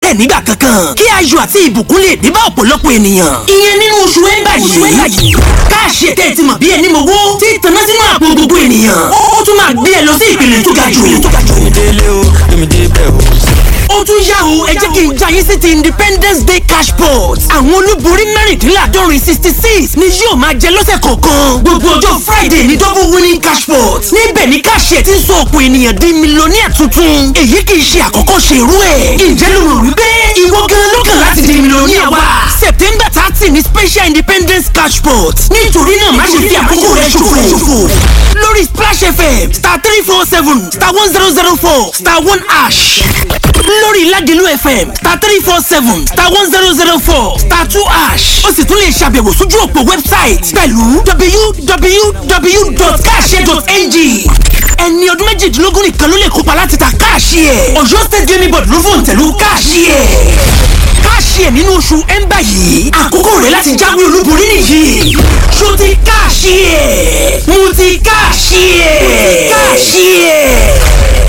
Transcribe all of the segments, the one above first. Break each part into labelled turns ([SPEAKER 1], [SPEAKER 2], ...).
[SPEAKER 1] tẹ̀ nígbà kankan kí ayọ̀ àti ìbùkún lè dé bá ọ̀pọ̀lọpọ̀ ènìyàn ìyẹn nínú oṣù ẹ̀ńbà yìí káàṣì ẹ̀tẹ́ ti mọ̀ bí ẹni mọ̀wó tí tanná sínú àpò gbogbo ènìyàn ó tún máa gbé ẹ lọ sí ìpele tó ga jù
[SPEAKER 2] délé o èmi débẹ̀ o.
[SPEAKER 1] ó tún yá o ẹ jẹ́ kí n jayé sí ti independence day cash pot àwọn olúborí mẹ́rìndínláàdọ́rin sixty six ni yóò máa jẹ lọ́sẹ̀ kọ̀ọ̀kan gbogbo ọjọ́ friday ní double winning cash pot níbẹ̀ ni káṣíẹ̀ ti ń sọ ọ̀pọ̀ ènìyàn di mílíọ̀nìyà tuntun èyí kì í ṣe àkọ́kọ́ ṣe irú ẹ̀ ǹjẹ́ ló rò wípé ìwọ gan ló kàn láti di mílíọ̀nìyà wa september thirty ni special independence cash pot nítorí náà má ṣe fi àkókò rẹ ṣòfò lórí splash fm star three four seven star one zero zero four star one ash lórí ládìlú fm star three four seven star one zero zero four star two ash ó sì tún lè ṣàbẹ̀wò sójú òpó website pẹ̀lú www.cash.ng ẹni ọdún méjìdínlógún nìkan ló lè kópa láti ta káàṣì ẹ̀ ọ̀yọ́ state gaming board ló fòun tẹ̀lú káàṣì ẹ̀ káàṣì ẹ̀ nínú oṣù ẹ̀ńbà yìí àkókò rẹ̀ láti jáwé olúborí nìyí ṣó ti káàṣì ẹ̀ mo ti káàṣì ẹ̀ káàṣì ẹ̀.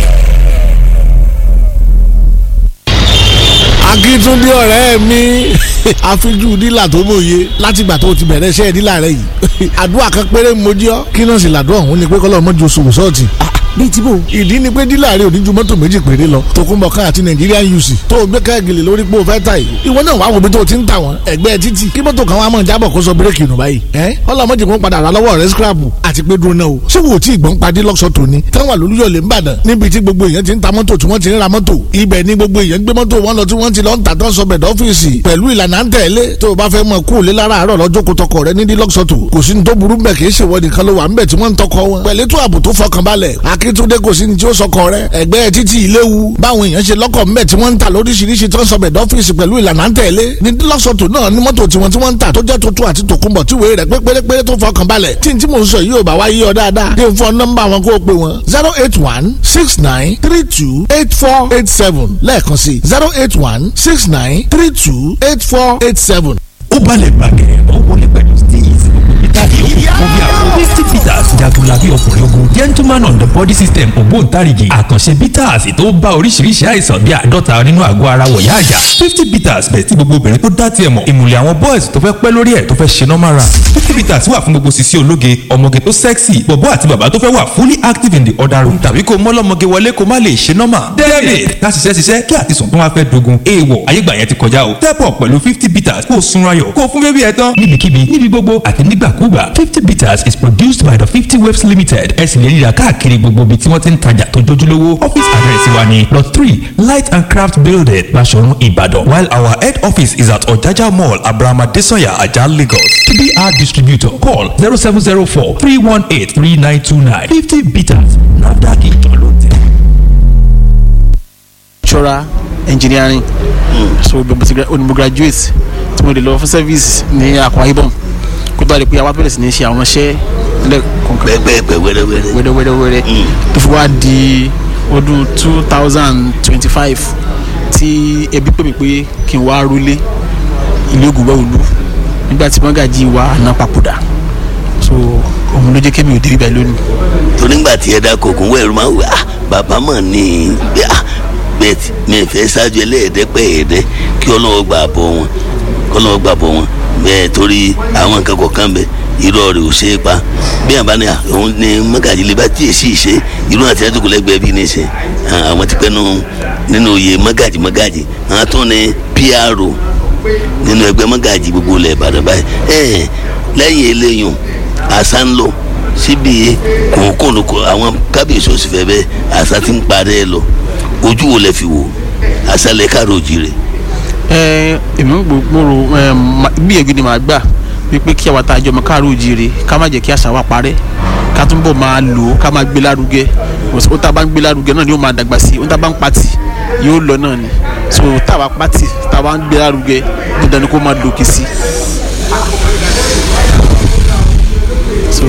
[SPEAKER 3] akíntúndé ọ̀rẹ́ mi àfijú dílà tó mòye látìgbà tó ti bẹ̀rẹ̀ iṣẹ́ dílà rẹ yìí àdúrà kan péré mo jí ọ́ kí náà sì làdúrà òun ni pé kọ́lọ́ mọ́jú oṣù sọ́ọ̀tì bíi tí bò. ìdí ni pé dílà rẹ ò ní ju mọ́tò méjì péré lọ tòkunbọ̀kan àti Nigerian UC tó o gbé káàgìlì lórí pé o fẹ́ ta yìí ìwọ náà wàá wo bí tó o ti ń tà wọ́n ẹgbẹ́ títì kí mọ́tò kan wàá mọ̀ jábọ̀ kó sọ bírèkì nù báyìí ẹ́ ọlọ́mọdé kò ń padà rà lọ́wọ́ rẹ scrap àti pé dúró náà o ṣé wò ó tí ìgbọ́n padì lọ́sọ̀ tòní táwọn àlùyọ̀lẹ̀ ń bàdàn níbi tí gbogbo èèyàn ti ń ta mọ́tò tí wọ́n ti ń ra mọ́tò ibẹ̀ ni gbogbo èèyàn gbé mọ́tò wọn lọ tí wọ́n ti lọ ń tà tán sọbẹ̀ dọ́fíìsì pẹ̀lú ìlànà à ń tẹ̀lé tó o bá fẹ́ mọ kú òlé lára àárọ̀ lọ́jọ́ kó tọkọ rẹ ní dílọ́sọ̀tò kò sí ní tó burú bẹ́ẹ̀ kì í ṣèwọ nìkan ló wà ń bẹ̀ tí wọ́n ń tọkọ wọn pẹ̀lú ètò ààbò tó fọkànbalẹ̀ akíntúndé kò sí ní tí ó sọkọ rẹ ẹgbẹ́ títí ìléwu báwọn èèyàn ṣe lọ́kọ̀ ń bẹ̀ tí wọ́n ń tà lóríṣiríṣi tó ń sọbẹ̀ dọ́fíìsì pẹ̀lú ìlànà à ń tẹ̀lé ní dílọ́sọ̀tò náà ní mọ́tò tiwọn tí wọ́n ń tà tó jẹ́ tuntun àti tòkunbọ̀ tí wèé rẹ̀ pé pérépéré tó fọkànbalẹ̀ tí n tí mò ń sọ yìí ò bá wá yí ọ dáadáa dé fún nọ́mbà wọn kó o pè wọn zero eight one six nine three two eight four eight seven lẹ́ẹ̀kan sí zero eight one six nine three two eight four eight seven.
[SPEAKER 4] ó balẹ̀ gbàgẹ̀rẹ̀ ó wọlé pẹ̀lú steez ìtàgé ó kún bí àwọn fifty peters jagunlabi ọkùnrin ogun gentleman on the body system ògbóǹtarìgì àkànṣe peters tó bá oríṣiríṣi àìsàn bíi àádọ́ta nínú àgọ́ ara wọ̀yá àjà fifty peters bẹ̀ tí gbogbo obìnrin tó dá tiẹ̀ mọ̀ ìmùlẹ̀ àwọn boys tó fẹ́ pẹ́ lórí ẹ̀ tó fẹ́ ṣe normal run fifty peters wà fún gbogbo sisi ológe ọmọge tó sexy bọ̀bọ́ àti bàbá tó fẹ́ wà fully active in the other room tàbí kó mọ́lọ́mọge wọlé kó má lè ṣe normal david ká ṣiṣẹ́ ṣiṣẹ́ kí àtisùn tó wá fẹ́ dogun èèwọ̀ ayégbà yẹn ti kọjá o step up pẹ̀lú fifty peters kó o sunra yọ̀ kó o fún bébí ẹ tán níbikíbi níbi gbogbo àti nígbàkúgbà fifty bitters is produced by the fifty waves limited ẹ sì lè ríra káàkiri gbogbo ibi tí wọ́n ti ń tajà tó jójúlówó office address wa ni lot three light and craft building Baṣọ̀run Ìbàdàn while our head office is at Ọ̀jájá mall Abraham Adesanya Ajah Lagos tbr distributor call zero seven zero four three one eight three nine two nine fifty bitters NAFDAC ìjọ ló tẹ̀.
[SPEAKER 5] structural engineering so bí mo ti gra- ó ní mo graduate tí mo lè lọ fún service ní Akwa Ibom kó tó wá di pé àwa bẹ̀rẹ̀ sí ní ṣe àwọn iṣẹ́ lẹ́kọ̀ọ̀kan
[SPEAKER 6] pẹ́pẹ́pẹ́ wẹ́rẹ́wẹ́rẹ́.
[SPEAKER 5] wẹ́rẹ́wẹ́rẹ́ tó fi wá di ọdún two thousand twenty five tí ẹbí pè mí pé kí n wá rúlé ilé ògùnbẹ́ òlu nígbà tí mọ́gàjì wa àná papòdà so òun ló jẹ́ kémi ò débi báyìí lónìí.
[SPEAKER 6] torí ńgbà tí ẹ dá kòkun wẹ̀rù máa ń wẹ̀ ah bàbá mọ̀ ní bí ah bẹ́ẹ̀ tí mi ì fẹ́ ṣáájú ẹlẹ́ẹ̀dẹ́pẹ́ ẹ̀ẹ́dẹ́ kí ọlọ́wọ́ gbà bọ̀ wọn kí ọlọ́wọ́ gbà bọ̀ wọn bẹ́ẹ̀ torí àwọn nǹkan kọ̀ọ̀kan bẹ irọ́ rẹ̀ ò ṣe é pa bí àbá ni òun ni mọ́gàjì lè bá tí èsì ṣe irú àti ẹ̀dùnkù lẹ́gbẹ̀ẹ́ bí ní ṣe àwọn ti pẹ́ nínú nínú oyè mọ́gàjì mọ́gàjì àwọn tó ní PRO nínú ẹgbẹ́ mọ́gàjì gbogbo ilẹ̀ Ìbàdàn báyìí ẹ̀ lẹ́yìn eléyìí àṣà ń lò síbi kòókòónù kò àwọn kábíyèsí òsì fẹ́ bẹ́ẹ̀ àṣà ti ń parẹ́ lọ ojú wo lẹ fi wò àṣà lẹ káàró jire.
[SPEAKER 5] ẹ èmi ń gbòòrò ẹ ma- gbìyànjú ni màá gbà wípé kí àwa tá a jọ ọmọ káàró òjìrè ká má jẹ́ kí àṣà wa parẹ́ ká túnbọ̀ máa lò ó ká máa gbé lárugẹ ó tá a bá ń gbé lárugẹ náà ni ó máa dàgbà sí i ó tá a bá ń patì yóò lọ náà ni so tá a bá patì tá a bá ń gbé lárugẹ dandan ni kó máa lòkè sí i. so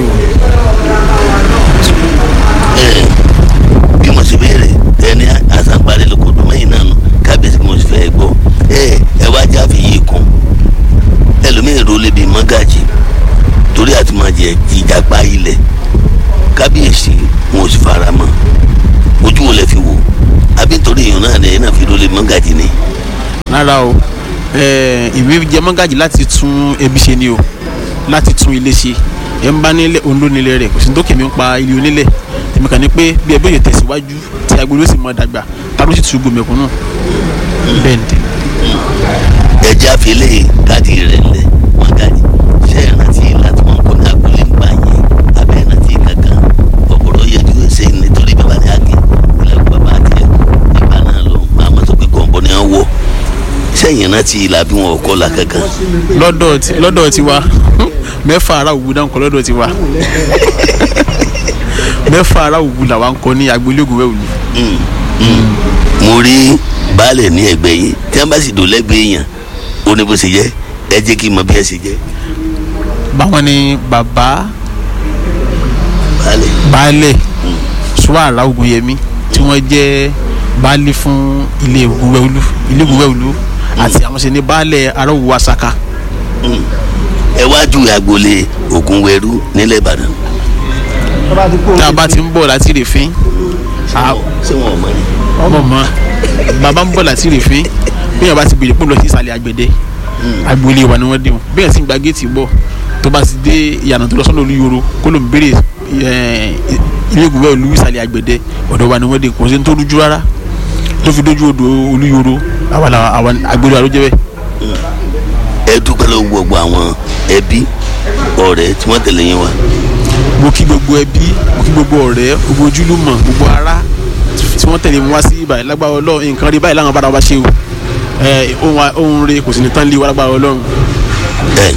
[SPEAKER 6] ẹ bí mo ṣe béèrè ẹni àṣà ń parẹ́ lóko dùn mẹ́yìn náà nù kábíyèsí bí mo ṣe fẹ́ gbọ́ ẹ ẹ wá já fi yí kún ẹlòmíín ro lè bí mọ́gàjì torí àti máa jẹ ìjàpá ilẹ̀ kábíyèsí wọn ò sì fara mọ́ ojú wo lẹ fi wò àbí nítorí èèyàn náà lẹ́yìn náà fi ro lè mọ́gàjì ni.
[SPEAKER 5] rárá o eh, ìwé jẹ mọ́gàjì láti tún ẹbí ṣe ni o láti tún ilé ṣe ẹ ń bá nílẹ̀ òun ló nílẹ̀ rẹ̀ kò sí ní tó kèmí ń pa ilé onílẹ̀ tèmi kàn ní pé bí ẹbí yóò tẹ̀síwájú tí agbolé sì mọ dàgbà ta ló sì tún gbòmẹ̀kún náà bẹ́ẹ̀ ni tèmi.
[SPEAKER 6] ẹjẹ àfẹlẹ káàdì rẹ lẹ mọgàjì ṣe é rántí láti wọn kọ ní agbolé ńgbà yẹn abẹ rántí kankan ọpọlọ yẹjú ṣe nítorí bàbá ní àgé ilẹ̀ bàbá tiẹ̀ ìgbà náà lọ màmá tó pé gọ̀ǹbọ ni wọ́n wọ̀ sẹ́yìn rántí ìlà bí wọn ò kọ́ la kankan
[SPEAKER 5] lọ́dọ̀ ti lọ́dọ̀ ti wa mẹ́fà ara òwú dáńkọ lọ́dọ̀ ti wa mẹ́fà ara òwú làwa ń kọ ní agbolé ògùn wẹ̀wù
[SPEAKER 6] mo rí baálẹ̀ ní ẹgbẹ́ yìí tí wọ́n bá sì dò lẹ́gbẹ̀ẹ́ èèyàn ó ní bó ṣe jẹ́ ẹ jẹ́ kí n mọ bí ẹ ṣe jẹ́
[SPEAKER 5] báwọn ni bàbá
[SPEAKER 6] baálẹ̀
[SPEAKER 5] baálẹ̀ suwara ogunyẹmí tí wọ́n jẹ́ baálé fún ilé ògùnwẹ̀wùlú ilé ògùnwẹ̀wùlú àti àwọn ṣe ní baálẹ̀ aráwù asaka
[SPEAKER 6] ẹ wá ju agboolé Ògúnwẹrú nílẹ̀ Ìbàdàn
[SPEAKER 5] tá a bá ti ń bọ̀ láti rèéfín a-
[SPEAKER 6] ṣé wọn ò mọ ni.
[SPEAKER 5] ọmọ mọ bàbá ń bọ̀ láti rèéfín bí yàrá bá ti bèrè pé lọ sí ìsàlẹ̀ àgbẹ̀dẹ agboolé wa ni wọ́n dé wọn bí yàrá sì ń gba géètì bọ̀ tó bá ti dé ìyànà tó lọ sọ́nà olúyoro kó ló ń bèrè ẹ̀, ilé ìgbìmọ̀ olú ìsàlẹ̀ àgbẹ̀dẹ ọ̀dọ̀ wa ni wọ́n dé kò sí ní tó rújú rárá tó fi dójú odò olúyoro àwa la àwa agboolé wa ló jẹ́ bẹ́ẹ̀.
[SPEAKER 6] ẹ dúpẹ́ lọ́wọ́ gbogbo àwọn ẹbí ọ̀rẹ́ tí wọ́n tẹ̀lé yín wá
[SPEAKER 5] mo kí gbogbo ẹbí mo kí gbogbo ọ̀rẹ́ gbogbo ojúlùmọ̀ gbogbo ará tí wọ́n tẹ̀lé mi wá sí ibà lágbára ọlọ́run nǹkan rí báyìí láwọn bára wa ṣe o ẹ ohun a- ohun rẹ kò sì ní tán lé wa lágbára ọlọ́run.
[SPEAKER 6] ẹ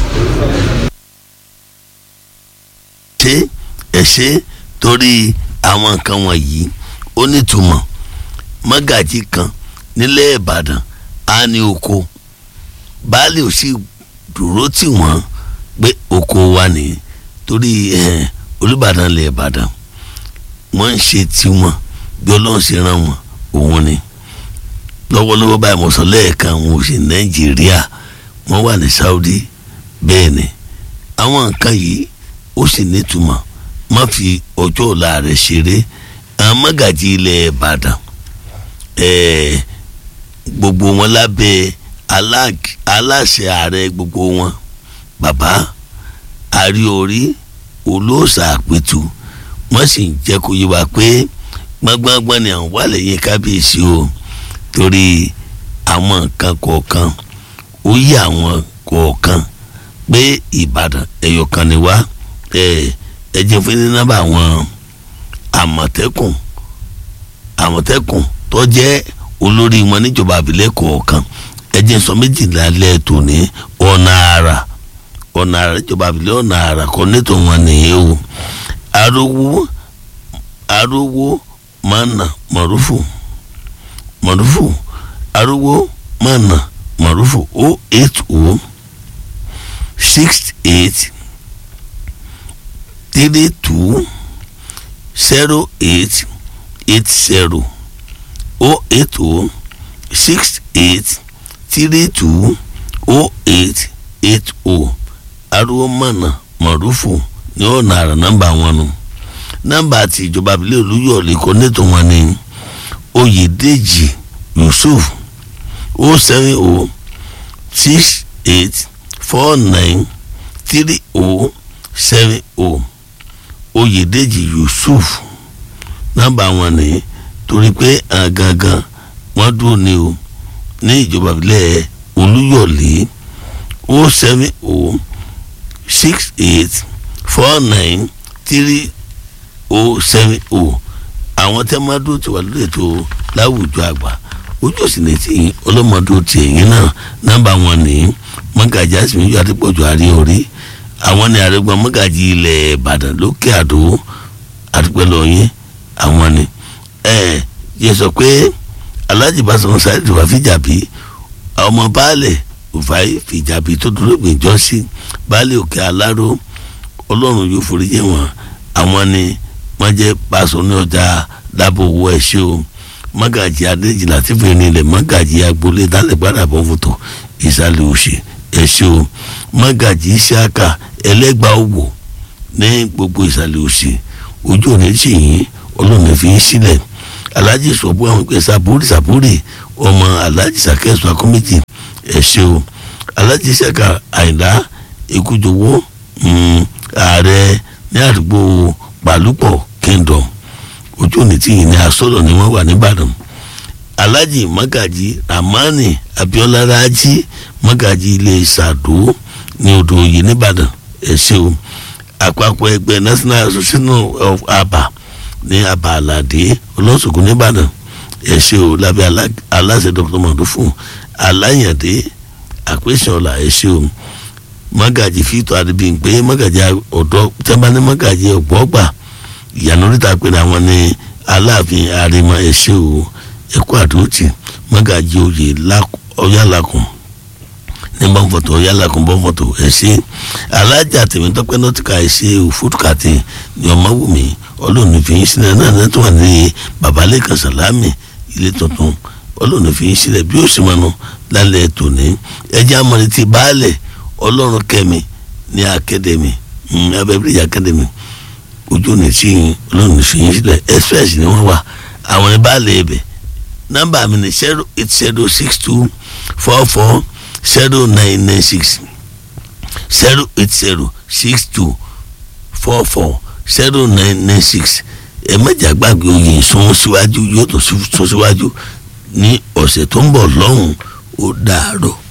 [SPEAKER 6] ṣe ẹ ṣe torí àwọn nǹkan wọ̀nyí ó nítumọ̀ mọ́gàjí kan nílẹ̀ Ìbàdàn á ní oko baálé ò sì dúró tì wọ́n pé oko wa nìyí torí eh, Olúbàdàn lẹ̀ Ìbàdàn wọ́n ń ṣe tiwọn bí Ọlọ́run ṣe rán wọn òun ni lọ́wọ́lọ́wọ́ báyìí mo sọ lẹ́ẹ̀kan wọn ò sí Nàìjíríà wọ́n wà ní Saudi bẹ́ẹ̀ ni àwọn nǹkan yìí ó sì nítumọ̀ má fi ọjọ́ ọ̀la rẹ̀ ṣeré àwọn mọ́gàjì ilẹ̀ Ìbàdàn ẹ̀ẹ́ gbogbo wọn lábẹ́ alág- aláṣẹ ààrẹ gbogbo wọn bàbá àríorí olóòṣà àpètù wọ́n sì ń jẹ́ kó yé wa pé gbọ́ngbọ́ngbọ́n ni àwọn wà lẹ́yìn kábíyèsí o torí àwọn nǹkan kọ̀ọ̀kan ó yí àwọn kọ̀ọ̀kan pé ìbàdàn ẹ̀yọ̀kan ni wá ẹ̀ ẹ jẹ́ fún ní nọ́mbà àwọn àmọ̀tẹ́kùn àmọ̀tẹ́kùn tó jẹ́ olórí wọn níjọba àbílẹ̀ kọ̀ọ̀kan ẹ jẹ́ sọ méjìlá lẹ́ tòní ọ̀nà àrà ọ̀nà àrà níjọba àbílẹ̀ ọ̀nà àrà kọ́ nítò wọn nìyẹn o arówó arówó mana mọ̀rúfù mọ̀rúfù arówó mana mọ̀rúfù o eight o six eight three two zero eight eight zero o eight o six eight three two o eight eight o arówó mana mọ̀rúfù ní ọ̀nà àrà nọ́mbà wọn nù nọ́mbà àti ìjọba abilé olúyọ̀lé kọ́ nítò wọn ní oyèdèjì yusuf o seven o six eight four nine three o seven o oyèdèjì yusuf nọ́mbà wọn ní torí pé àgangan wọ́n dúró ní o ní ìjọba abilé olúyọ̀lé o seven o six eight four nine three o seven o àwọn tẹ́ máa dúró tí wà lórí ètò láwùjọ àgbà ojú òsì ní tìyín ọlọ́mọdún ti ẹ̀yìn náà nọ́mbà wọn ní mọ́gàjì àsìmíyọ adépọ̀jù àrí orí àwọn ní àrẹ́gbọ́n mọ́gàjì ilẹ̀ ìbàdàn lókè àdó àdúpẹ́lọ́yìn àwọn ni ẹ yẹ sọ pé alájì Basọ̀run Saheed wà fìjàbí ọmọ baálẹ̀ òfàì fìjàbí tó dúró gbìyànjọ́ sí baálẹ̀ òkè aláró ọlọ́run yóò forí jẹ́ wọn àwọn ni wọ́n jẹ́ pàṣọ ní ọjà dábò owó ẹ̀ṣẹ́ o mọ́gàjì adéjìlá tí fèrè nílẹ̀ mọ́gàjì agboolé dálẹ̀ gbádà bọ́ fòtò ìsàlẹ̀ òsì ẹ̀ṣẹ́ o mọ́gàjì ìṣáàkà ẹlẹ́gbà òwò ní gbogbo ìsàlẹ̀ òsì ojú òní sì yín ọlọ́run fi ń sílẹ̀ alájì sọ̀bù àwọn ìpè sàbúrì sàbúrì ọmọ alhaji sakẹ́sọ akọ́mẹ́tì ẹ ṣé o alhaji saka àyìnlá ekújọwọ́ ààrẹ ní àdúgbò pàlúpọ̀ kingdom ojú òní tí yìí ní asọ́dọ̀ ni wọ́n wà nìbàdàn alhaji magaji ramani abiola raji magaji ilé sàdó ní odò òye nìbàdàn ẹ ṣé o àpapọ̀ ẹgbẹ́ national association of aba ní aba aládé olóṣogbo nìbàdàn ẹ ṣé o lábẹ́ alá- aláṣẹ dr mọ̀dúfún aláyàndé àpèsànlá ẹ ṣé o magaji fito adébíyìnpé magaji ọ̀dọ́ tẹ́mbání magaji ọ̀gbọ́gbà ìyànà oríta pé àwọn ní aláàfin àrèmọ ẹ ṣé o ẹkọ àdóòtì magaji oyè Lák- ọyálàkùn ní bọ́ǹfọ̀tò ọyálàkùn bọ́ǹfọ̀tò ẹ ṣé alájà tèmítọ́pẹ́ nọ́tìkà ẹ ṣé o fúdùkàtì ní ọmọwùmí ọlọ́ọ̀nù fi yín sílẹ̀ náà náà tó wà ní babalẹ́kan sàlámì ilé tuntun ọlọ́ọ̀nù fi yín sílẹ̀ bí ó sì mọ́nu lálẹ́ tòní ẹjẹ́ amọ̀rẹ́tì baálẹ̀ ọlọ́run kẹ́mi ní akademi abẹ́bíríyà akademi ojú ní sí yín ọlọ́run fi yín sílẹ̀ express ni wọ́n wà àwọn ní baálẹ̀ ibẹ̀ nọ́mbà mi ní zero eight zero six two four four zero nine nine six zero eight zero six two four four zero nine nine six ẹ mẹ́jà gbàgbé oyè sún síwájú yóò tó sún síwájú ní ọ̀sẹ̀ tó ń bọ̀ lọ́hùn ó dàárọ̀.